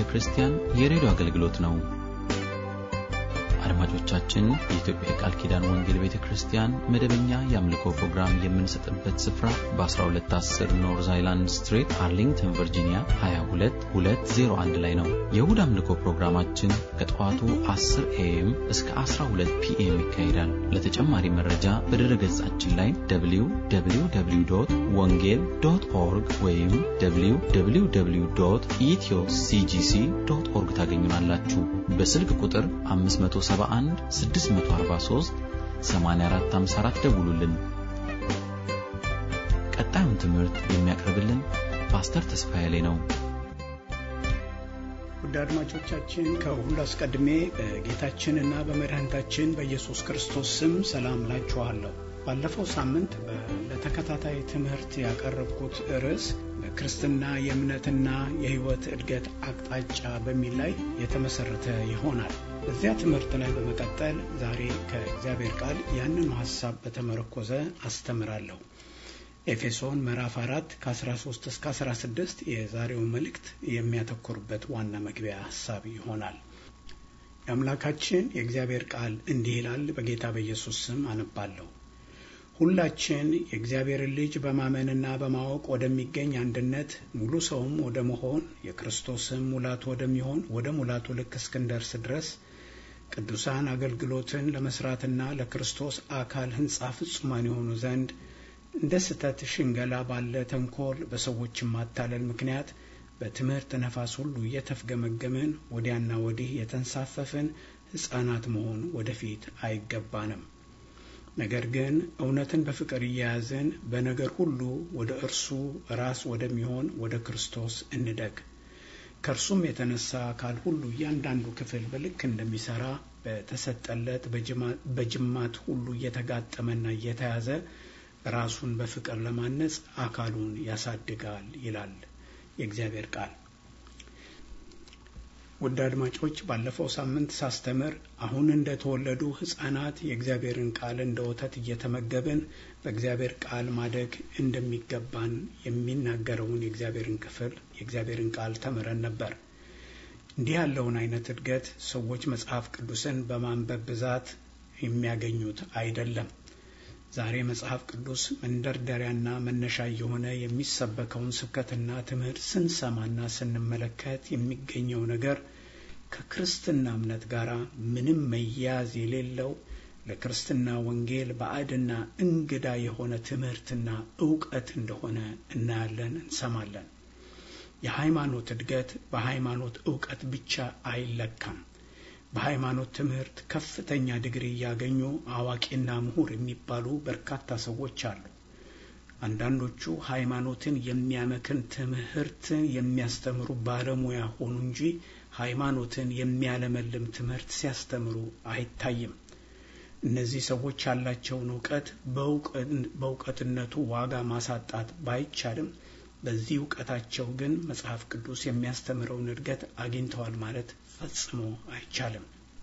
ክርስቲያን የሬዲዮ አገልግሎት ነው። አድማጮቻችን፣ የኢትዮጵያ የቃል ኪዳን ወንጌል ቤተ ክርስቲያን መደበኛ የአምልኮ ፕሮግራም የምንሰጥበት ስፍራ በ1210 ኖርዝ አይላንድ ስትሪት አርሊንግተን ቨርጂኒያ 22201 ላይ ነው። የእሁድ አምልኮ ፕሮግራማችን ከጠዋቱ 10 ኤኤም እስከ 12 ፒኤም ይካሄዳል። ለተጨማሪ መረጃ በድረ ገጻችን ላይ www ወንጌል ዶት ኦርግ ወይም www ኢትዮ ሲጂሲ ዶት ኦርግ ታገኙናላችሁ። በስልክ ቁጥር 571 643 8454 ደውሉልን። ቀጣዩን ትምህርት የሚያቀርብልን ፓስተር ተስፋዬ ላይ ነው። ውድ አድማጮቻችን ከሁሉ አስቀድሜ በጌታችንና በመድኃኒታችን በኢየሱስ ክርስቶስ ስም ሰላም ላችኋለሁ። ባለፈው ሳምንት ለተከታታይ ትምህርት ያቀረብኩት ርዕስ በክርስትና የእምነትና የሕይወት እድገት አቅጣጫ በሚል ላይ የተመሰረተ ይሆናል። በዚያ ትምህርት ላይ በመቀጠል ዛሬ ከእግዚአብሔር ቃል ያንኑ ሀሳብ በተመረኮዘ አስተምራለሁ። ኤፌሶን ምዕራፍ 4 ከ13 እስከ 16 የዛሬው መልእክት የሚያተኩርበት ዋና መግቢያ ሀሳብ ይሆናል። የአምላካችን የእግዚአብሔር ቃል እንዲህ ይላል። በጌታ በኢየሱስ ስም አነባለሁ። ሁላችን የእግዚአብሔርን ልጅ በማመንና በማወቅ ወደሚገኝ አንድነት ሙሉ ሰውም ወደ መሆን የክርስቶስም ሙላቱ ወደሚሆን ወደ ሙላቱ ልክ እስክንደርስ ድረስ ቅዱሳን አገልግሎትን ለመስራትና ለክርስቶስ አካል ሕንጻ ፍጹማን የሆኑ ዘንድ እንደ ስተት ሽንገላ ባለ ተንኮል በሰዎችም ማታለል ምክንያት በትምህርት ነፋስ ሁሉ እየተፍገመገምን ወዲያና ወዲህ የተንሳፈፍን ሕፃናት መሆን ወደፊት አይገባንም። ነገር ግን እውነትን በፍቅር እየያዝን በነገር ሁሉ ወደ እርሱ ራስ ወደሚሆን ወደ ክርስቶስ እንደግ። ከእርሱም የተነሳ አካል ሁሉ እያንዳንዱ ክፍል በልክ እንደሚሰራ በተሰጠለት በጅማት ሁሉ እየተጋጠመና እየተያዘ ራሱን በፍቅር ለማነጽ አካሉን ያሳድጋል ይላል የእግዚአብሔር ቃል። ውድ አድማጮች ባለፈው ሳምንት ሳስተምር አሁን እንደተወለዱ ሕፃናት የእግዚአብሔርን ቃል እንደ ወተት እየተመገብን በእግዚአብሔር ቃል ማደግ እንደሚገባን የሚናገረውን የእግዚአብሔርን ክፍል የእግዚአብሔርን ቃል ተምረን ነበር። እንዲህ ያለውን አይነት እድገት ሰዎች መጽሐፍ ቅዱስን በማንበብ ብዛት የሚያገኙት አይደለም። ዛሬ መጽሐፍ ቅዱስ መንደርደሪያና መነሻ የሆነ የሚሰበከውን ስብከትና ትምህርት ስንሰማና ስንመለከት የሚገኘው ነገር ከክርስትና እምነት ጋር ምንም መያያዝ የሌለው ለክርስትና ወንጌል ባዕድና እንግዳ የሆነ ትምህርትና እውቀት እንደሆነ እናያለን፣ እንሰማለን። የሃይማኖት እድገት በሃይማኖት እውቀት ብቻ አይለካም። በሃይማኖት ትምህርት ከፍተኛ ዲግሪ እያገኙ አዋቂና ምሁር የሚባሉ በርካታ ሰዎች አሉ። አንዳንዶቹ ሃይማኖትን የሚያመክን ትምህርትን የሚያስተምሩ ባለሙያ ሆኑ እንጂ ሃይማኖትን የሚያለመልም ትምህርት ሲያስተምሩ አይታይም። እነዚህ ሰዎች ያላቸውን እውቀት በእውቀትነቱ ዋጋ ማሳጣት ባይቻልም በዚህ እውቀታቸው ግን መጽሐፍ ቅዱስ የሚያስተምረውን እድገት አግኝተዋል ማለት ፈጽሞ አይቻልም።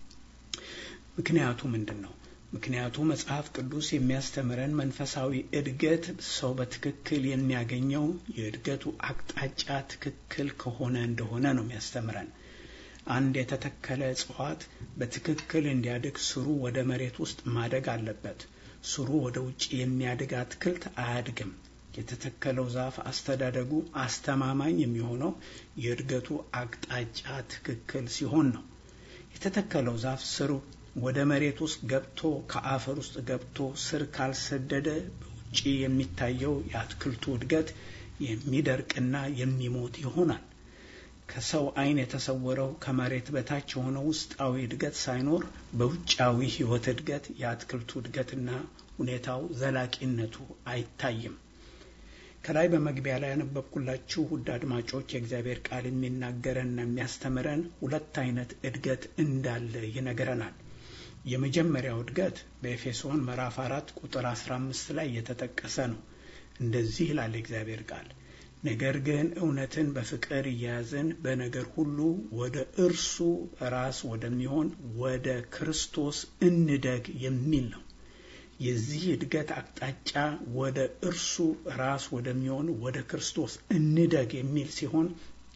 ምክንያቱ ምንድን ነው? ምክንያቱ መጽሐፍ ቅዱስ የሚያስተምረን መንፈሳዊ እድገት ሰው በትክክል የሚያገኘው የእድገቱ አቅጣጫ ትክክል ከሆነ እንደሆነ ነው የሚያስተምረን። አንድ የተተከለ እጽዋት በትክክል እንዲያድግ ስሩ ወደ መሬት ውስጥ ማደግ አለበት። ስሩ ወደ ውጭ የሚያድግ አትክልት አያድግም። የተተከለው ዛፍ አስተዳደጉ አስተማማኝ የሚሆነው የእድገቱ አቅጣጫ ትክክል ሲሆን ነው። የተተከለው ዛፍ ስር ወደ መሬት ውስጥ ገብቶ ከአፈር ውስጥ ገብቶ ስር ካልሰደደ በውጭ የሚታየው የአትክልቱ እድገት የሚደርቅና የሚሞት ይሆናል። ከሰው ዓይን የተሰወረው ከመሬት በታች የሆነው ውስጣዊ እድገት ሳይኖር በውጫዊ ሕይወት እድገት የአትክልቱ እድገትና ሁኔታው ዘላቂነቱ አይታይም። ከላይ በመግቢያ ላይ ያነበብኩላችሁ ውድ አድማጮች የእግዚአብሔር ቃል የሚናገረንና የሚያስተምረን ሁለት አይነት እድገት እንዳለ ይነግረናል። የመጀመሪያው እድገት በኤፌሶን ምዕራፍ አራት ቁጥር አስራ አምስት ላይ የተጠቀሰ ነው። እንደዚህ ይላል የእግዚአብሔር ቃል ነገር ግን እውነትን በፍቅር እያያዝን በነገር ሁሉ ወደ እርሱ ራስ ወደሚሆን ወደ ክርስቶስ እንደግ የሚል ነው። የዚህ እድገት አቅጣጫ ወደ እርሱ ራስ ወደሚሆን ወደ ክርስቶስ እንደግ የሚል ሲሆን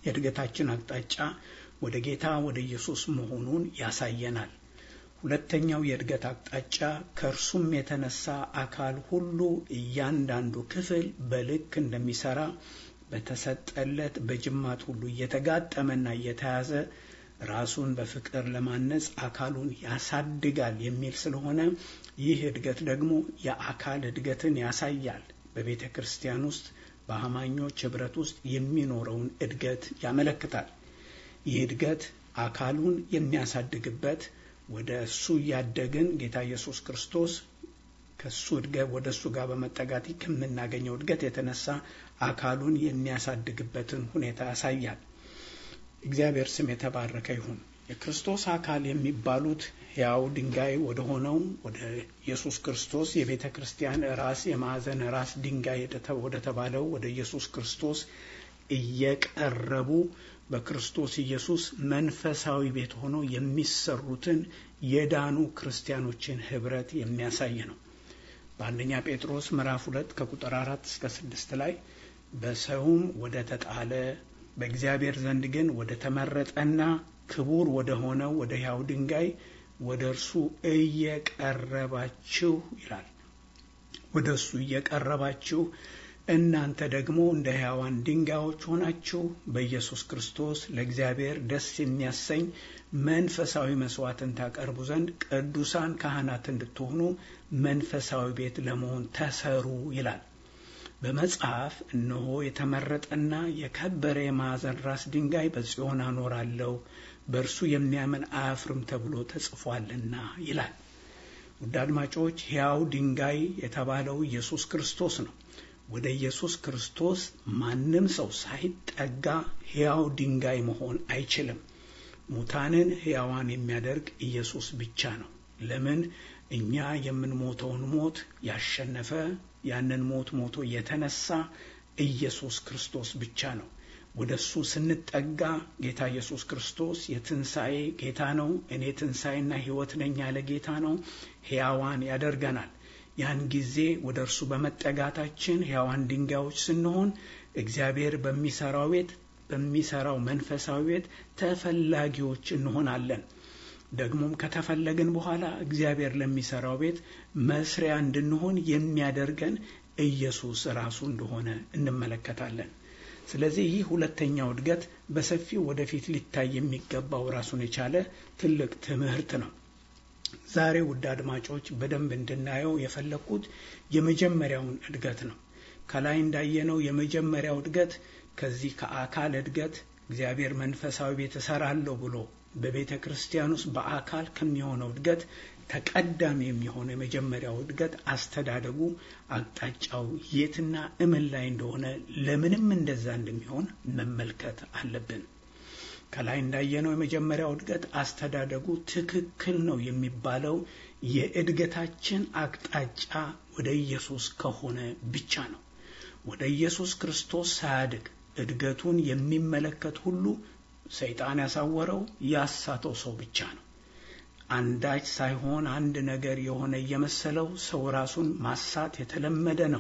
የእድገታችን አቅጣጫ ወደ ጌታ ወደ ኢየሱስ መሆኑን ያሳየናል። ሁለተኛው የእድገት አቅጣጫ ከእርሱም የተነሳ አካል ሁሉ እያንዳንዱ ክፍል በልክ እንደሚሰራ በተሰጠለት በጅማት ሁሉ እየተጋጠመና እየተያዘ ራሱን በፍቅር ለማነጽ አካሉን ያሳድጋል የሚል ስለሆነ ይህ እድገት ደግሞ የአካል እድገትን ያሳያል። በቤተ ክርስቲያን ውስጥ በአማኞች ህብረት ውስጥ የሚኖረውን እድገት ያመለክታል። ይህ እድገት አካሉን የሚያሳድግበት ወደ እሱ እያደግን ጌታ ኢየሱስ ክርስቶስ ከሱ እድገት ወደ እሱ ጋር በመጠጋት ከምናገኘው እድገት የተነሳ አካሉን የሚያሳድግበትን ሁኔታ ያሳያል። እግዚአብሔር ስም የተባረከ ይሁን። የክርስቶስ አካል የሚባሉት ሕያው ድንጋይ ወደ ሆነው ወደ ኢየሱስ ክርስቶስ የቤተ ክርስቲያን ራስ የማዕዘን ራስ ድንጋይ ወደ ተባለው ወደ ኢየሱስ ክርስቶስ እየቀረቡ በክርስቶስ ኢየሱስ መንፈሳዊ ቤት ሆኖ የሚሰሩትን የዳኑ ክርስቲያኖችን ህብረት የሚያሳይ ነው። በአንደኛ ጴጥሮስ ምዕራፍ ሁለት ከቁጥር አራት እስከ ስድስት ላይ በሰውም ወደ ተጣለ በእግዚአብሔር ዘንድ ግን ወደ ተመረጠና ክቡር ወደ ሆነው ወደ ሕያው ድንጋይ ወደ እርሱ እየቀረባችሁ ይላል። ወደ እሱ እየቀረባችሁ እናንተ ደግሞ እንደ ሕያዋን ድንጋዮች ሆናችሁ በኢየሱስ ክርስቶስ ለእግዚአብሔር ደስ የሚያሰኝ መንፈሳዊ መስዋዕትን ታቀርቡ ዘንድ ቅዱሳን ካህናት እንድትሆኑ መንፈሳዊ ቤት ለመሆን ተሰሩ ይላል። በመጽሐፍ እነሆ የተመረጠና የከበረ የማዕዘን ራስ ድንጋይ በጽዮን አኖራለሁ፣ በእርሱ የሚያምን አያፍርም ተብሎ ተጽፏልና ይላል። ውድ አድማጮች፣ ሕያው ድንጋይ የተባለው ኢየሱስ ክርስቶስ ነው። ወደ ኢየሱስ ክርስቶስ ማንም ሰው ሳይጠጋ ሕያው ድንጋይ መሆን አይችልም። ሙታንን ሕያዋን የሚያደርግ ኢየሱስ ብቻ ነው። ለምን? እኛ የምንሞተውን ሞት ያሸነፈ ያንን ሞት ሞቶ የተነሳ ኢየሱስ ክርስቶስ ብቻ ነው። ወደ እሱ ስንጠጋ ጌታ ኢየሱስ ክርስቶስ የትንሣኤ ጌታ ነው። እኔ ትንሣኤና ሕይወት ነኝ ያለ ጌታ ነው። ሕያዋን ያደርገናል። ያን ጊዜ ወደ እርሱ በመጠጋታችን ሕያዋን ድንጋዮች ስንሆን እግዚአብሔር በሚሰራው ቤት በሚሰራው መንፈሳዊ ቤት ተፈላጊዎች እንሆናለን። ደግሞም ከተፈለግን በኋላ እግዚአብሔር ለሚሰራው ቤት መስሪያ እንድንሆን የሚያደርገን ኢየሱስ ራሱ እንደሆነ እንመለከታለን። ስለዚህ ይህ ሁለተኛው እድገት በሰፊው ወደፊት ሊታይ የሚገባው ራሱን የቻለ ትልቅ ትምህርት ነው። ዛሬ ውድ አድማጮች በደንብ እንድናየው የፈለግኩት የመጀመሪያውን እድገት ነው። ከላይ እንዳየነው የመጀመሪያው እድገት ከዚህ ከአካል እድገት እግዚአብሔር መንፈሳዊ ቤት እሰራለሁ ብሎ በቤተ ክርስቲያን ውስጥ በአካል ከሚሆነው እድገት ተቀዳሚ የሚሆነው የመጀመሪያው እድገት አስተዳደጉ አቅጣጫው የትና እምን ላይ እንደሆነ ለምንም እንደዛ እንደሚሆን መመልከት አለብን። ከላይ እንዳየነው የመጀመሪያው እድገት አስተዳደጉ ትክክል ነው የሚባለው የእድገታችን አቅጣጫ ወደ ኢየሱስ ከሆነ ብቻ ነው። ወደ ኢየሱስ ክርስቶስ ሳያድግ እድገቱን የሚመለከት ሁሉ ሰይጣን ያሳወረው ያሳተው ሰው ብቻ ነው። አንዳች ሳይሆን አንድ ነገር የሆነ እየመሰለው ሰው ራሱን ማሳት የተለመደ ነው።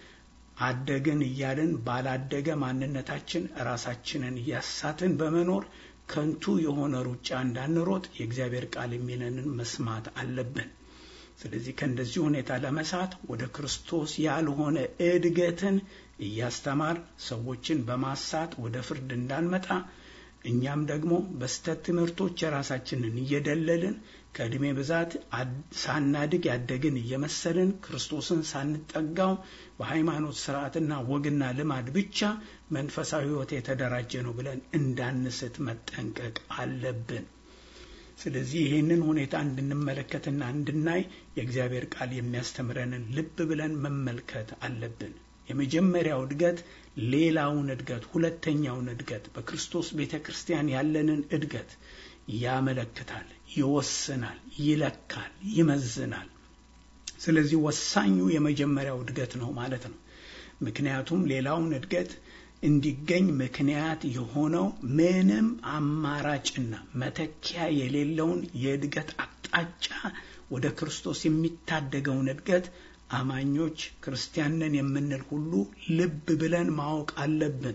አደግን እያልን ባላደገ ማንነታችን ራሳችንን እያሳትን በመኖር ከንቱ የሆነ ሩጫ እንዳንሮጥ የእግዚአብሔር ቃል የሚለንን መስማት አለብን። ስለዚህ ከእንደዚህ ሁኔታ ለመሳት ወደ ክርስቶስ ያልሆነ እድገትን እያስተማር ሰዎችን በማሳት ወደ ፍርድ እንዳንመጣ እኛም ደግሞ በስተት ትምህርቶች የራሳችንን እየደለልን ከዕድሜ ብዛት ሳናድግ ያደግን እየመሰልን ክርስቶስን ሳንጠጋው በሃይማኖት ስርዓትና ወግና ልማድ ብቻ መንፈሳዊ ሕይወት የተደራጀ ነው ብለን እንዳንስት መጠንቀቅ አለብን። ስለዚህ ይህንን ሁኔታ እንድንመለከትና እንድናይ የእግዚአብሔር ቃል የሚያስተምረንን ልብ ብለን መመልከት አለብን። የመጀመሪያው እድገት ሌላውን እድገት ሁለተኛውን እድገት በክርስቶስ ቤተ ክርስቲያን ያለንን እድገት ያመለክታል፣ ይወስናል፣ ይለካል፣ ይመዝናል። ስለዚህ ወሳኙ የመጀመሪያው እድገት ነው ማለት ነው። ምክንያቱም ሌላውን እድገት እንዲገኝ ምክንያት የሆነው ምንም አማራጭና መተኪያ የሌለውን የእድገት አቅጣጫ ወደ ክርስቶስ የሚታደገውን እድገት አማኞች ክርስቲያንን የምንል ሁሉ ልብ ብለን ማወቅ አለብን።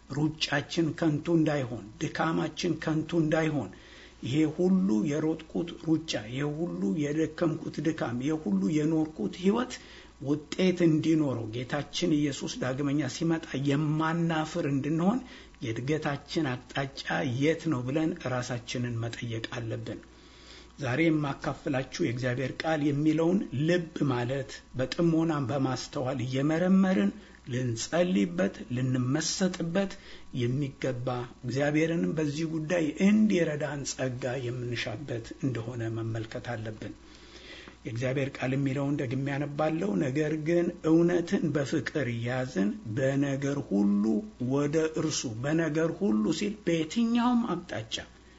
ሩጫችን ከንቱ እንዳይሆን፣ ድካማችን ከንቱ እንዳይሆን ይሄ ሁሉ የሮጥኩት ሩጫ፣ ይሄ ሁሉ የደከምኩት ድካም፣ ይሄ ሁሉ የኖርኩት ሕይወት ውጤት እንዲኖረው ጌታችን ኢየሱስ ዳግመኛ ሲመጣ የማናፍር እንድንሆን የእድገታችን አቅጣጫ የት ነው ብለን ራሳችንን መጠየቅ አለብን። ዛሬ የማካፍላችሁ የእግዚአብሔር ቃል የሚለውን ልብ ማለት በጥሞናም በማስተዋል እየመረመርን ልንጸልይበት ልንመሰጥበት የሚገባ እግዚአብሔርንም በዚህ ጉዳይ እንዲረዳን ጸጋ የምንሻበት እንደሆነ መመልከት አለብን። የእግዚአብሔር ቃል የሚለውን ደግሜ ያነባለው። ነገር ግን እውነትን በፍቅር እያዝን በነገር ሁሉ ወደ እርሱ በነገር ሁሉ ሲል በየትኛውም አቅጣጫ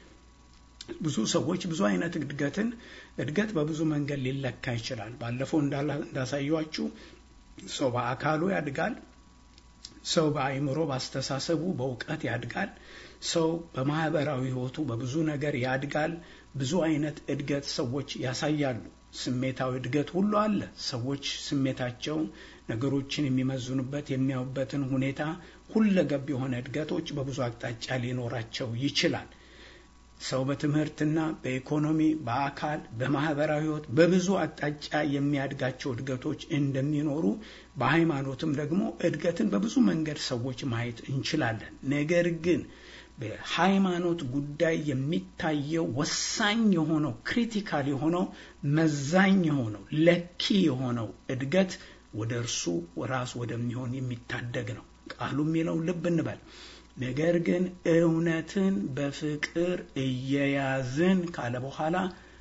ብዙ ሰዎች ብዙ አይነት እድገትን እድገት በብዙ መንገድ ሊለካ ይችላል። ባለፈው እንዳሳየኋችሁ ሰው በአካሉ ያድጋል። ሰው በአእምሮ፣ በአስተሳሰቡ፣ በእውቀት ያድጋል። ሰው በማህበራዊ ሕይወቱ በብዙ ነገር ያድጋል። ብዙ አይነት እድገት ሰዎች ያሳያሉ። ስሜታዊ እድገት ሁሉ አለ። ሰዎች ስሜታቸው ነገሮችን የሚመዝኑበት የሚያዩበትን ሁኔታ ሁለገብ የሆነ እድገቶች በብዙ አቅጣጫ ሊኖራቸው ይችላል። ሰው በትምህርትና በኢኮኖሚ በአካል በማህበራዊ ህይወት በብዙ አቅጣጫ የሚያድጋቸው እድገቶች እንደሚኖሩ በሃይማኖትም ደግሞ እድገትን በብዙ መንገድ ሰዎች ማየት እንችላለን። ነገር ግን በሃይማኖት ጉዳይ የሚታየው ወሳኝ የሆነው ክሪቲካል የሆነው መዛኝ የሆነው ለኪ የሆነው እድገት ወደ እርሱ ራስ ወደሚሆን የሚታደግ ነው። ቃሉ የሚለው ልብ እንበል ነገር ግን እውነትን በፍቅር እየያዝን ካለ በኋላ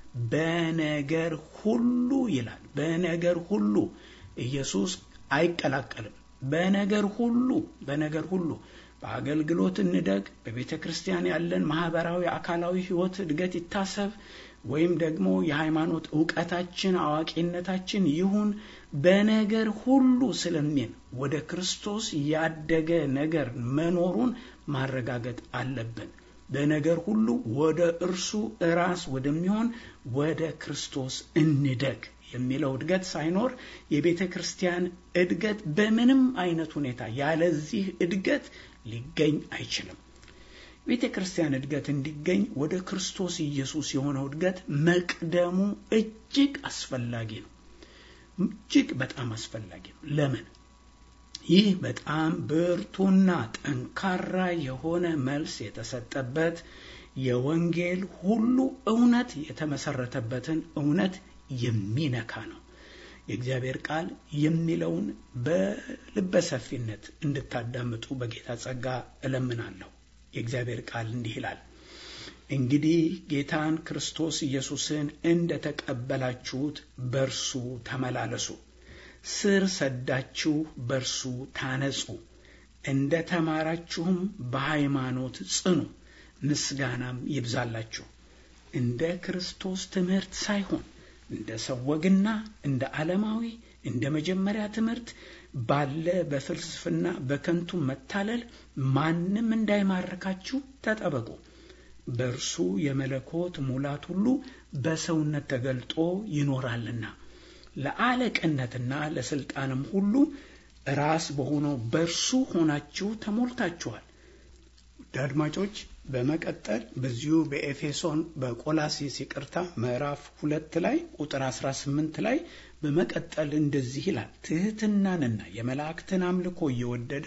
በነገር ሁሉ ይላል። በነገር ሁሉ ኢየሱስ አይቀላቀልም። በነገር ሁሉ በነገር ሁሉ በአገልግሎት እንደግ፣ በቤተ ክርስቲያን ያለን ማህበራዊ፣ አካላዊ ህይወት እድገት ይታሰብ፣ ወይም ደግሞ የሃይማኖት እውቀታችን አዋቂነታችን ይሁን በነገር ሁሉ ስለሚል ወደ ክርስቶስ ያደገ ነገር መኖሩን ማረጋገጥ አለብን። በነገር ሁሉ ወደ እርሱ ራስ ወደሚሆን ወደ ክርስቶስ እንደግ የሚለው እድገት ሳይኖር የቤተ ክርስቲያን እድገት በምንም አይነት ሁኔታ ያለዚህ እድገት ሊገኝ አይችልም። ቤተ ክርስቲያን እድገት እንዲገኝ ወደ ክርስቶስ ኢየሱስ የሆነው እድገት መቅደሙ እጅግ አስፈላጊ ነው። እጅግ በጣም አስፈላጊ ነው። ለምን? ይህ በጣም ብርቱና ጠንካራ የሆነ መልስ የተሰጠበት የወንጌል ሁሉ እውነት የተመሰረተበትን እውነት የሚነካ ነው። የእግዚአብሔር ቃል የሚለውን በልበሰፊነት እንድታዳምጡ በጌታ ጸጋ እለምናለሁ። የእግዚአብሔር ቃል እንዲህ ይላል፣ እንግዲህ ጌታን ክርስቶስ ኢየሱስን እንደ ተቀበላችሁት በርሱ ተመላለሱ፣ ስር ሰዳችሁ በርሱ ታነጹ፣ እንደ ተማራችሁም በሃይማኖት ጽኑ፣ ምስጋናም ይብዛላችሁ። እንደ ክርስቶስ ትምህርት ሳይሆን እንደ ሰው ወግና እንደ ዓለማዊ እንደ መጀመሪያ ትምህርት ባለ በፍልስፍና በከንቱ መታለል ማንም እንዳይማርካችሁ ተጠበቁ። በእርሱ የመለኮት ሙላት ሁሉ በሰውነት ተገልጦ ይኖራልና ለአለቅነትና ለስልጣንም ሁሉ ራስ በሆነው በእርሱ ሆናችሁ ተሞልታችኋል። ውድ አድማጮች በመቀጠል በዚሁ በኤፌሶን በቆላሲስ ይቅርታ ምዕራፍ ሁለት ላይ ቁጥር 18 ላይ በመቀጠል እንደዚህ ይላል፣ ትሕትናንና የመላእክትን አምልኮ እየወደደ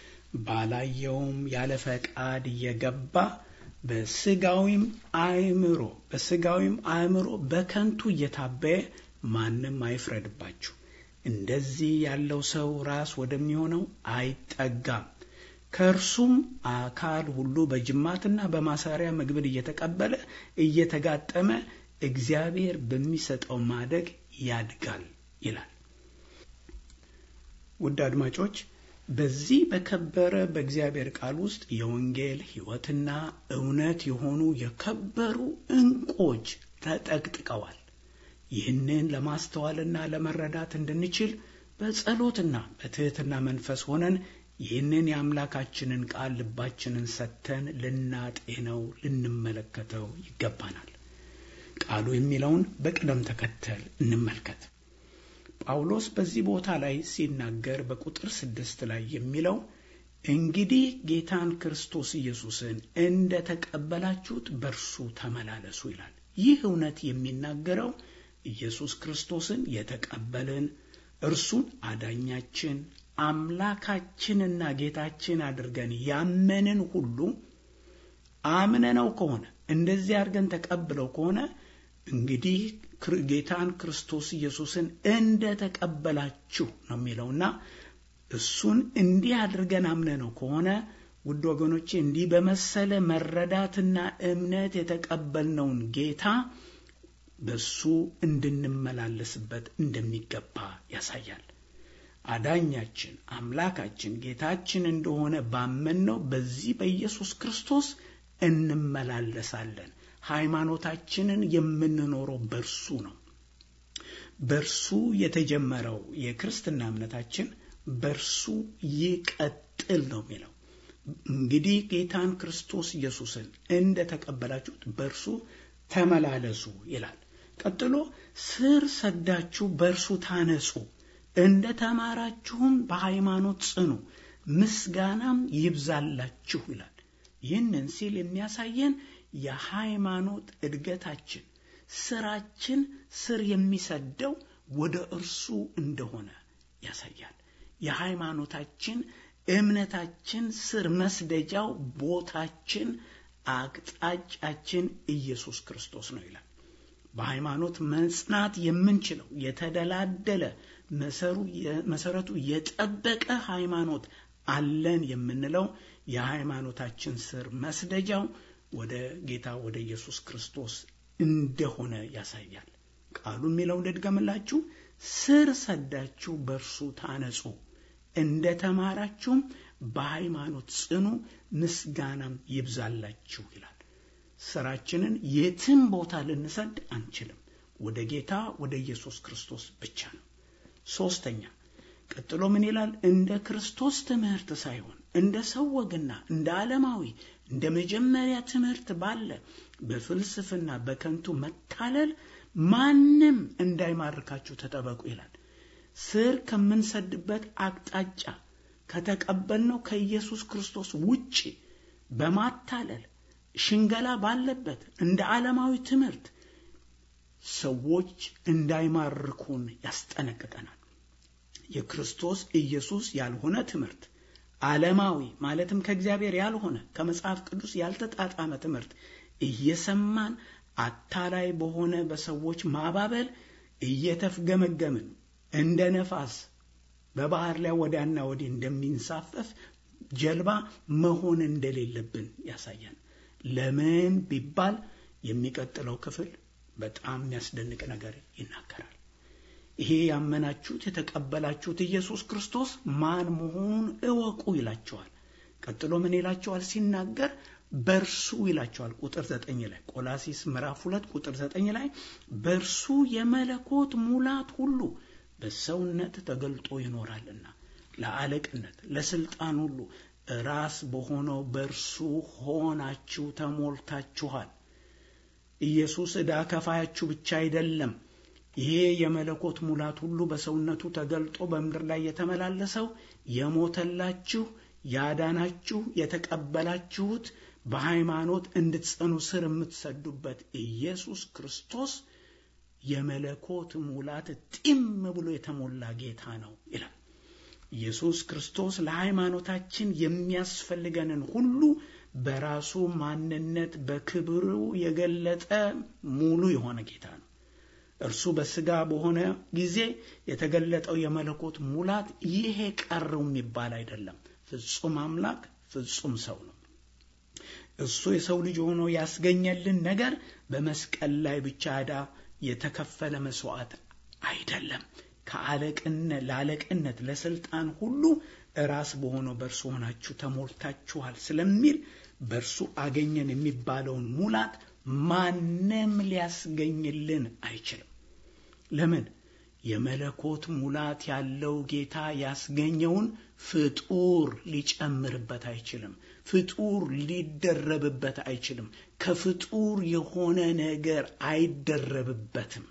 ባላየውም ያለ ፈቃድ እየገባ በስጋዊም አእምሮ በስጋዊም አእምሮ በከንቱ እየታበየ ማንም አይፍረድባችሁ። እንደዚህ ያለው ሰው ራስ ወደሚሆነው አይጠጋም። ከእርሱም አካል ሁሉ በጅማትና በማሰሪያ ምግብን እየተቀበለ እየተጋጠመ እግዚአብሔር በሚሰጠው ማደግ ያድጋል ይላል። ውድ አድማጮች በዚህ በከበረ በእግዚአብሔር ቃል ውስጥ የወንጌል ሕይወትና እውነት የሆኑ የከበሩ ዕንቆች ተጠቅጥቀዋል። ይህንን ለማስተዋልና ለመረዳት እንድንችል በጸሎትና በትሕትና መንፈስ ሆነን ይህንን የአምላካችንን ቃል ልባችንን ሰጥተን ልናጤነው ልንመለከተው ይገባናል። ቃሉ የሚለውን በቅደም ተከተል እንመልከት። ጳውሎስ በዚህ ቦታ ላይ ሲናገር በቁጥር ስድስት ላይ የሚለው እንግዲህ ጌታን ክርስቶስ ኢየሱስን እንደ ተቀበላችሁት በእርሱ ተመላለሱ ይላል። ይህ እውነት የሚናገረው ኢየሱስ ክርስቶስን የተቀበልን እርሱን አዳኛችን አምላካችንና ጌታችን አድርገን ያመንን ሁሉ አምነነው ከሆነ እንደዚህ አድርገን ተቀብለው ከሆነ እንግዲህ ጌታን ክርስቶስ ኢየሱስን እንደ ተቀበላችሁ ነው የሚለውና እሱን እንዲህ አድርገን አምነነው ከሆነ ውድ ወገኖቼ እንዲህ በመሰለ መረዳትና እምነት የተቀበልነውን ጌታ በሱ እንድንመላለስበት እንደሚገባ ያሳያል። አዳኛችን አምላካችን ጌታችን እንደሆነ ባመንነው በዚህ በኢየሱስ ክርስቶስ እንመላለሳለን። ሃይማኖታችንን የምንኖረው በእርሱ ነው። በእርሱ የተጀመረው የክርስትና እምነታችን በእርሱ ይቀጥል ነው የሚለው። እንግዲህ ጌታን ክርስቶስ ኢየሱስን እንደ ተቀበላችሁት በእርሱ ተመላለሱ ይላል። ቀጥሎ ስር ሰዳችሁ በእርሱ ታነጹ፣ እንደ ተማራችሁም በሃይማኖት ጽኑ፣ ምስጋናም ይብዛላችሁ ይላል። ይህንን ሲል የሚያሳየን የሃይማኖት እድገታችን ስራችን ስር የሚሰደው ወደ እርሱ እንደሆነ ያሳያል። የሃይማኖታችን እምነታችን ስር መስደጃው ቦታችን አቅጣጫችን ኢየሱስ ክርስቶስ ነው ይላል። በሃይማኖት መጽናት የምንችለው የተደላደለ መሰረቱ የጠበቀ ሃይማኖት አለን የምንለው የሃይማኖታችን ስር መስደጃው ወደ ጌታ ወደ ኢየሱስ ክርስቶስ እንደሆነ ያሳያል። ቃሉ የሚለውን ልድገምላችሁ። ስር ሰዳችሁ በእርሱ ታነጹ፣ እንደ ተማራችሁም በሃይማኖት ጽኑ፣ ምስጋናም ይብዛላችሁ ይላል። ስራችንን የትም ቦታ ልንሰድ አንችልም። ወደ ጌታ ወደ ኢየሱስ ክርስቶስ ብቻ ነው። ሶስተኛ ቀጥሎ ምን ይላል? እንደ ክርስቶስ ትምህርት ሳይሆን እንደ ሰው ወግና እንደ ዓለማዊ እንደ መጀመሪያ ትምህርት ባለ በፍልስፍና በከንቱ መታለል ማንም እንዳይማርካችሁ ተጠበቁ ይላል። ስር ከምንሰድበት አቅጣጫ ከተቀበልነው ከኢየሱስ ክርስቶስ ውጪ በማታለል ሽንገላ ባለበት እንደ ዓለማዊ ትምህርት ሰዎች እንዳይማርኩን ያስጠነቅቀናል። የክርስቶስ ኢየሱስ ያልሆነ ትምህርት ዓለማዊ ማለትም ከእግዚአብሔር ያልሆነ ከመጽሐፍ ቅዱስ ያልተጣጣመ ትምህርት እየሰማን አታላይ በሆነ በሰዎች ማባበል እየተፍገመገምን እንደ ነፋስ በባህር ላይ ወዲያና ወዲህ እንደሚንሳፈፍ ጀልባ መሆን እንደሌለብን ያሳያል። ለምን ቢባል የሚቀጥለው ክፍል በጣም የሚያስደንቅ ነገር ይናገራል። ይሄ ያመናችሁት የተቀበላችሁት ኢየሱስ ክርስቶስ ማን መሆኑን እወቁ ይላቸዋል። ቀጥሎ ምን ይላቸዋል ሲናገር በእርሱ ይላቸዋል። ቁጥር ዘጠኝ ላይ ቆላሲስ ምዕራፍ ሁለት ቁጥር ዘጠኝ ላይ በእርሱ የመለኮት ሙላት ሁሉ በሰውነት ተገልጦ ይኖራልና ለአለቅነት ለስልጣን ሁሉ ራስ በሆነው በእርሱ ሆናችሁ ተሞልታችኋል። ኢየሱስ ዕዳ ከፋያችሁ ብቻ አይደለም። ይሄ የመለኮት ሙላት ሁሉ በሰውነቱ ተገልጦ በምድር ላይ የተመላለሰው የሞተላችሁ ያዳናችሁ የተቀበላችሁት በሃይማኖት እንድትጸኑ ስር የምትሰዱበት ኢየሱስ ክርስቶስ የመለኮት ሙላት ጢም ብሎ የተሞላ ጌታ ነው ይላል። ኢየሱስ ክርስቶስ ለሃይማኖታችን የሚያስፈልገንን ሁሉ በራሱ ማንነት በክብሩ የገለጠ ሙሉ የሆነ ጌታ ነው። እርሱ በስጋ በሆነ ጊዜ የተገለጠው የመለኮት ሙላት ይሄ ቀረው የሚባል አይደለም። ፍጹም አምላክ ፍጹም ሰው ነው። እሱ የሰው ልጅ ሆኖ ያስገኘልን ነገር በመስቀል ላይ ብቻ ዕዳ የተከፈለ መስዋዕት አይደለም። ከአለቅነት ለአለቅነት ለስልጣን ሁሉ ራስ በሆነው በእርሱ ሆናችሁ ተሞልታችኋል ስለሚል በእርሱ አገኘን የሚባለውን ሙላት ማንም ሊያስገኝልን አይችልም። ለምን? የመለኮት ሙላት ያለው ጌታ ያስገኘውን ፍጡር ሊጨምርበት አይችልም። ፍጡር ሊደረብበት አይችልም። ከፍጡር የሆነ ነገር አይደረብበትም።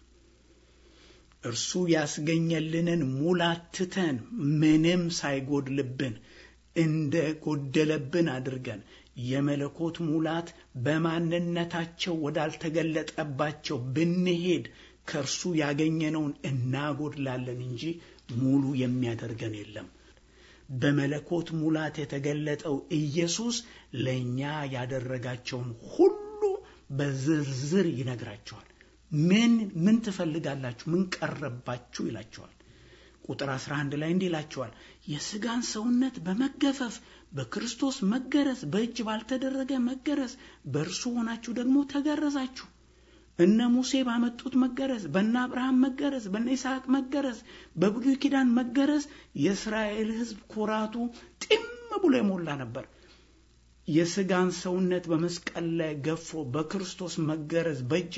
እርሱ ያስገኘልንን ሙላት ትተን ምንም ሳይጎድልብን እንደ ጎደለብን አድርገን የመለኮት ሙላት በማንነታቸው ወዳልተገለጠባቸው ብንሄድ ከእርሱ ያገኘነውን እናጎድላለን እንጂ ሙሉ የሚያደርገን የለም። በመለኮት ሙላት የተገለጠው ኢየሱስ ለእኛ ያደረጋቸውን ሁሉ በዝርዝር ይነግራቸዋል። ምን ምን ትፈልጋላችሁ? ምን ቀረባችሁ? ይላቸዋል። ቁጥር 11 ላይ እንዲህ ይላቸዋል፣ የሥጋን ሰውነት በመገፈፍ በክርስቶስ መገረዝ፣ በእጅ ባልተደረገ መገረዝ በእርሱ ሆናችሁ ደግሞ ተገረዛችሁ። እነ ሙሴ ባመጡት መገረዝ፣ በእነ አብርሃም መገረዝ፣ በእነ ይስሐቅ መገረዝ፣ በብሉይ ኪዳን መገረዝ የእስራኤል ሕዝብ ኩራቱ ጢም ብሎ የሞላ ነበር። የሥጋን ሰውነት በመስቀል ላይ ገፎ በክርስቶስ መገረዝ በእጅ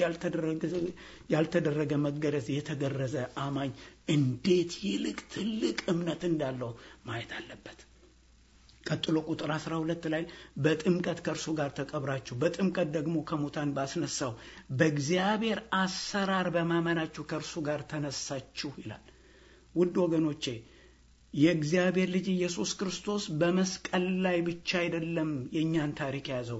ያልተደረገ መገረዝ የተገረዘ አማኝ እንዴት ይልቅ ትልቅ እምነት እንዳለው ማየት አለበት። ቀጥሎ ቁጥር 12 ላይ በጥምቀት ከእርሱ ጋር ተቀብራችሁ በጥምቀት ደግሞ ከሙታን ባስነሳው በእግዚአብሔር አሰራር በማመናችሁ ከእርሱ ጋር ተነሳችሁ ይላል። ውድ ወገኖቼ የእግዚአብሔር ልጅ ኢየሱስ ክርስቶስ በመስቀል ላይ ብቻ አይደለም የእኛን ታሪክ የያዘው፣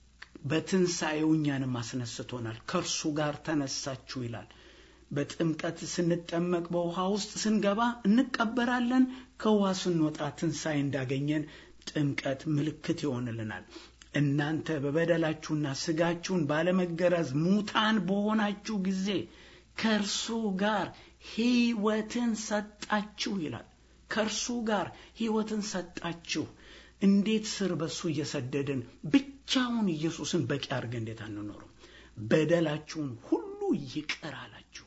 በትንሣኤው እኛንም አስነስቶናል። ከእርሱ ጋር ተነሳችሁ ይላል። በጥምቀት ስንጠመቅ በውሃ ውስጥ ስንገባ እንቀበራለን። ከውሃ ስንወጣ ትንሣኤ እንዳገኘን ጥምቀት ምልክት ይሆንልናል። እናንተ በበደላችሁና ሥጋችሁን ባለመገረዝ ሙታን በሆናችሁ ጊዜ ከእርሱ ጋር ሕይወትን ሰጣችሁ ይላል። ከእርሱ ጋር ሕይወትን ሰጣችሁ። እንዴት ስር በሱ እየሰደድን ብቻውን ኢየሱስን በቂ አድርገን እንዴት አንኖርም? በደላችሁን ሁሉ ይቅር አላችሁ።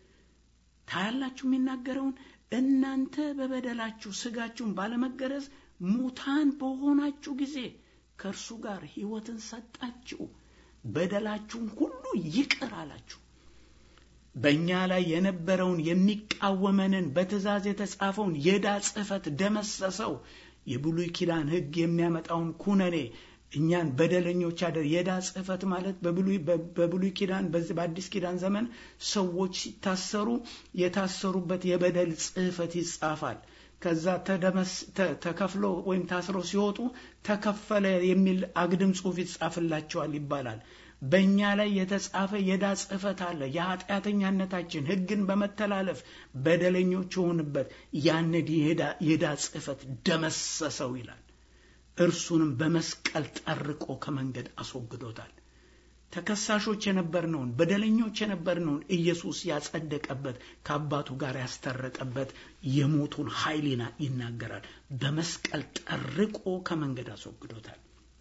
ታያላችሁ የሚናገረውን እናንተ በበደላችሁ ሥጋችሁን ባለመገረዝ ሙታን በሆናችሁ ጊዜ ከእርሱ ጋር ሕይወትን ሰጣችሁ፣ በደላችሁን ሁሉ ይቅር አላችሁ። በእኛ ላይ የነበረውን የሚቃወመንን በትእዛዝ የተጻፈውን የዕዳ ጽሕፈት ደመሰሰው። የብሉይ ኪዳን ሕግ የሚያመጣውን ኩነኔ እኛን በደለኞች አደር የዕዳ ጽሕፈት ማለት በብሉይ ኪዳን በዚህ በአዲስ ኪዳን ዘመን ሰዎች ሲታሰሩ የታሰሩበት የበደል ጽሕፈት ይጻፋል። ከዛ ተከፍሎ ወይም ታስረው ሲወጡ ተከፈለ የሚል አግድም ጽሑፍ ይጻፍላቸዋል ይባላል። በእኛ ላይ የተጻፈ የዕዳ ጽሕፈት አለ። የኃጢአተኛነታችን ሕግን በመተላለፍ በደለኞች የሆንበት ያንን የዕዳ ጽሕፈት ደመሰሰው ይላል። እርሱንም በመስቀል ጠርቆ ከመንገድ አስወግዶታል። ተከሳሾች የነበርነውን በደለኞች የነበርነውን ኢየሱስ ያጸደቀበት ከአባቱ ጋር ያስታረቀበት የሞቱን ኃይል ይናገራል። በመስቀል ጠርቆ ከመንገድ አስወግዶታል።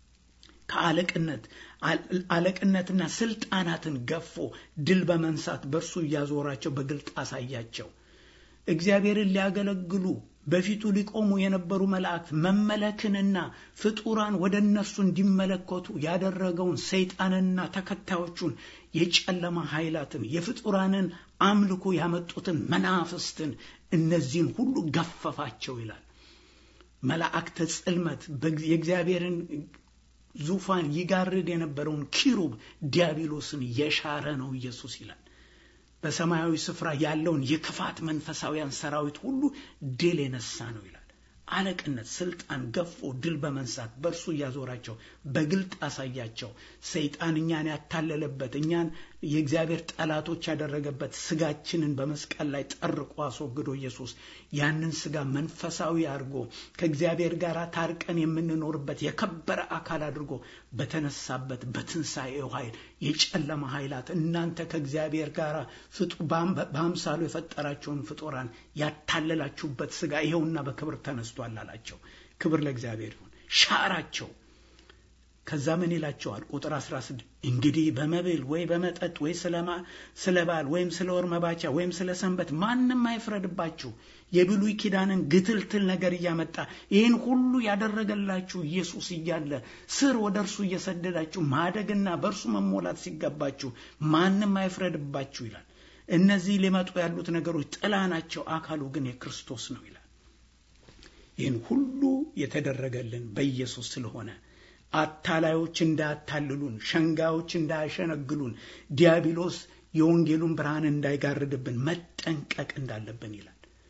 ከአለቅነት አለቅነትና ስልጣናትን ገፎ ድል በመንሳት በእርሱ እያዞራቸው በግልጥ አሳያቸው። እግዚአብሔርን ሊያገለግሉ በፊቱ ሊቆሙ የነበሩ መላእክት መመለክንና ፍጡራን ወደ እነርሱ እንዲመለከቱ ያደረገውን ሰይጣንና ተከታዮቹን የጨለማ ኃይላትን የፍጡራንን አምልኮ ያመጡትን መናፍስትን እነዚህን ሁሉ ገፈፋቸው ይላል። መላእክተ ጽልመት የእግዚአብሔርን ዙፋን ይጋርድ የነበረውን ኪሩብ ዲያብሎስን የሻረ ነው ኢየሱስ ይላል። በሰማያዊ ስፍራ ያለውን የክፋት መንፈሳውያን ሰራዊት ሁሉ ድል የነሳ ነው ይላል። አለቅነት፣ ስልጣን ገፎ ድል በመንሳት በእርሱ እያዞራቸው በግልጥ አሳያቸው። ሰይጣን እኛን ያታለለበት እኛን የእግዚአብሔር ጠላቶች ያደረገበት ስጋችንን በመስቀል ላይ ጠርቆ አስወግዶ ኢየሱስ ያንን ስጋ መንፈሳዊ አድርጎ ከእግዚአብሔር ጋር ታርቀን የምንኖርበት የከበረ አካል አድርጎ በተነሳበት በትንሣኤው ኃይል የጨለማ ኃይላት እናንተ ከእግዚአብሔር ጋር በአምሳሉ የፈጠራቸውን ፍጡራን ያታለላችሁበት ስጋ ይኸውና በክብር ተነስቷል አላቸው። ክብር ለእግዚአብሔር ይሁን። ሻራቸው። ከዛ ምን ይላቸዋል? ቁጥር 16 እንግዲህ በመብል ወይ በመጠጥ ወይ ስለ በዓል ወይም ስለ ወር መባቻ ወይም ስለ ሰንበት ማንም አይፍረድባችሁ። የብሉይ ኪዳንን ግትልትል ነገር እያመጣ ይህን ሁሉ ያደረገላችሁ ኢየሱስ እያለ ስር ወደ እርሱ እየሰደዳችሁ ማደግና በእርሱ መሞላት ሲገባችሁ ማንም አይፍረድባችሁ ይላል። እነዚህ ሊመጡ ያሉት ነገሮች ጥላ ናቸው፣ አካሉ ግን የክርስቶስ ነው ይላል። ይህን ሁሉ የተደረገልን በኢየሱስ ስለሆነ አታላዮች እንዳያታልሉን፣ ሸንጋዮች እንዳያሸነግሉን፣ ዲያብሎስ የወንጌሉን ብርሃን እንዳይጋርድብን መጠንቀቅ እንዳለብን ይላል።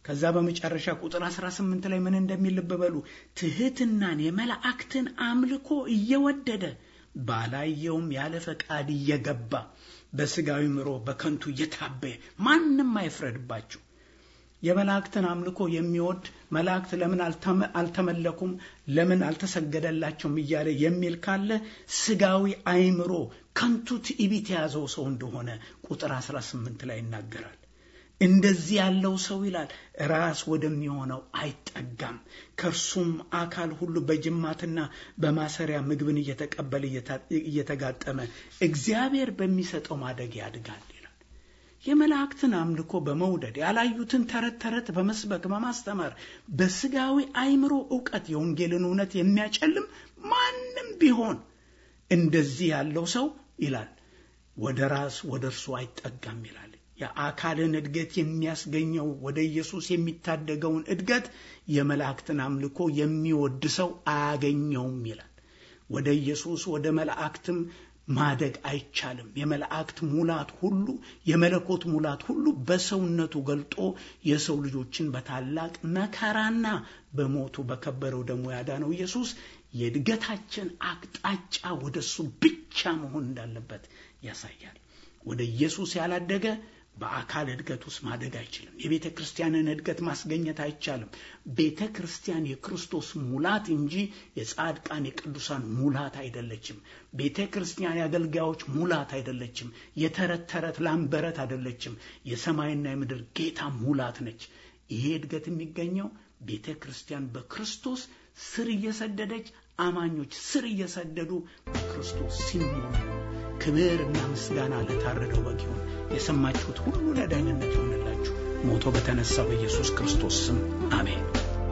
ከዛ በመጨረሻ ቁጥር 18 ላይ ምን እንደሚል ልብ በሉ። ትህትናን የመላእክትን አምልኮ እየወደደ ባላየውም ያለ ፈቃድ እየገባ በስጋዊ ምሮ በከንቱ እየታበየ ማንም አይፍረድባችሁ። የመላእክትን አምልኮ የሚወድ መላእክት ለምን አልተመለኩም፣ ለምን አልተሰገደላቸውም እያለ የሚል ካለ ስጋዊ አይምሮ ከንቱ ትዕቢት የያዘው ሰው እንደሆነ ቁጥር 18 ላይ ይናገራል። እንደዚህ ያለው ሰው ይላል ራስ ወደሚሆነው አይጠጋም፣ ከእርሱም አካል ሁሉ በጅማትና በማሰሪያ ምግብን እየተቀበለ እየተጋጠመ እግዚአብሔር በሚሰጠው ማደግ ያድጋል ይላል። የመላእክትን አምልኮ በመውደድ ያላዩትን ተረት ተረት በመስበክ በማስተማር በስጋዊ አይምሮ እውቀት የወንጌልን እውነት የሚያጨልም ማንም ቢሆን እንደዚህ ያለው ሰው ይላል ወደ ራስ ወደ እርሱ አይጠጋም ይላል። የአካልን እድገት የሚያስገኘው ወደ ኢየሱስ የሚታደገውን እድገት የመላእክትን አምልኮ የሚወድ ሰው አያገኘውም ይላል። ወደ ኢየሱስ ወደ መላእክትም ማደግ አይቻልም። የመላእክት ሙላት ሁሉ የመለኮት ሙላት ሁሉ በሰውነቱ ገልጦ የሰው ልጆችን በታላቅ መከራና በሞቱ በከበረው ደሙ ያዳነው ኢየሱስ የእድገታችን አቅጣጫ ወደ እሱ ብቻ መሆን እንዳለበት ያሳያል። ወደ ኢየሱስ ያላደገ በአካል እድገት ውስጥ ማደግ አይችልም። የቤተ ክርስቲያንን እድገት ማስገኘት አይቻልም። ቤተ ክርስቲያን የክርስቶስ ሙላት እንጂ የጻድቃን የቅዱሳን ሙላት አይደለችም። ቤተ ክርስቲያን የአገልጋዮች ሙላት አይደለችም። የተረት ተረት ላምበረት አይደለችም። የሰማይና የምድር ጌታ ሙላት ነች። ይሄ እድገት የሚገኘው ቤተ ክርስቲያን በክርስቶስ ስር እየሰደደች አማኞች ስር እየሰደዱ በክርስቶስ ሲሞሉ ክብር እና ምስጋና ለታረደው በግ ይሁን። የሰማችሁት ሁሉ ለደህንነት ይሆንላችሁ። ሞቶ በተነሳው በኢየሱስ ክርስቶስ ስም አሜን።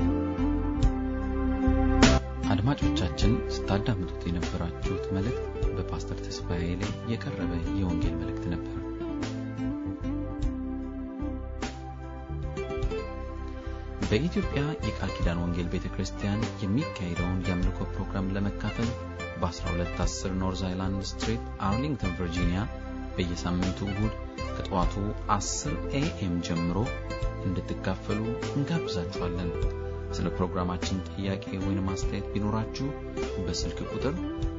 አድማጮቻችን ስታዳምጡት የነበራችሁት መልእክት በፓስተር ተስፋዬ ላይ የቀረበ የወንጌል መልእክት ነበር። በኢትዮጵያ የቃል ኪዳን ወንጌል ቤተ ክርስቲያን የሚካሄደውን የአምልኮ ፕሮግራም ለመካፈል በ1210 ኖርዝ አይላንድ ስትሪት አርሊንግተን ቨርጂኒያ በየሳምንቱ እሁድ ከጠዋቱ 10 ኤኤም ጀምሮ እንድትካፈሉ እንጋብዛችኋለን። ስለ ፕሮግራማችን ጥያቄ ወይም አስተያየት ቢኖራችሁ በስልክ ቁጥር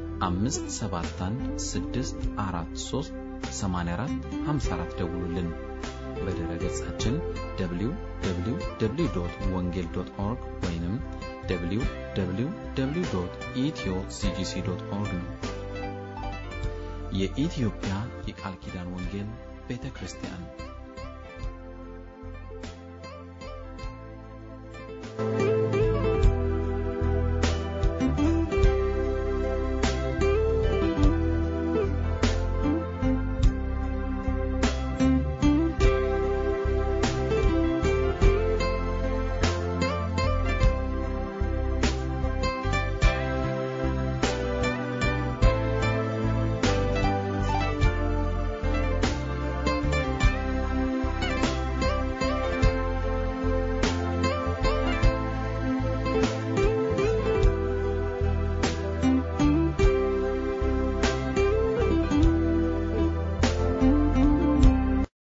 571 ደውሉልን። በድረ ገጻችን www ወንጌል ኦርግ ወይም www ኢትዮ ሲጂሲ ኦርግ ነው። የኢትዮጵያ የቃል ኪዳን ወንጌል ቤተ ክርስቲያን